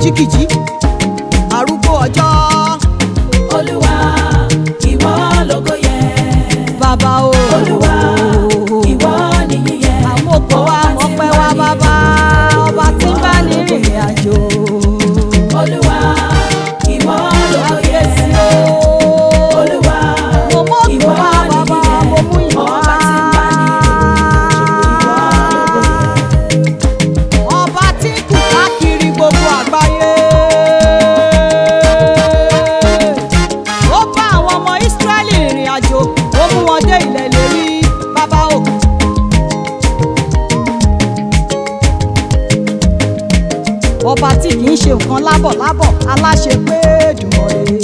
kìjikìji arúgbó ọjọ́ olúwa ìwọ lógo yẹ bàbá o olúwa ìwọ nìyí yẹ àwọn òkò wa mọ̀pẹ́ wa bàbá ọba tí ń bá ní rìnrìn àjò olúwa ìwọ lógo yẹ kábíyèsí o olúwa mo mú òkè ìwọ wá bàbá nìyí mo mú yẹ ìwọ ọba wá. tí ń bá ní ìrìnàjò ìwọ lógo yẹ. ọba tí kù káàkiri gbogbo àgbáyé. ó bá àwọn ọmọ ìsírẹ́lì rìnrìn àjò ó mú wọn dé ilẹ̀ lérí bàbá o. ọba tí kì í ṣe nǹkan lábọ̀lábọ̀ aláṣẹ pé dùnmọ̀ rè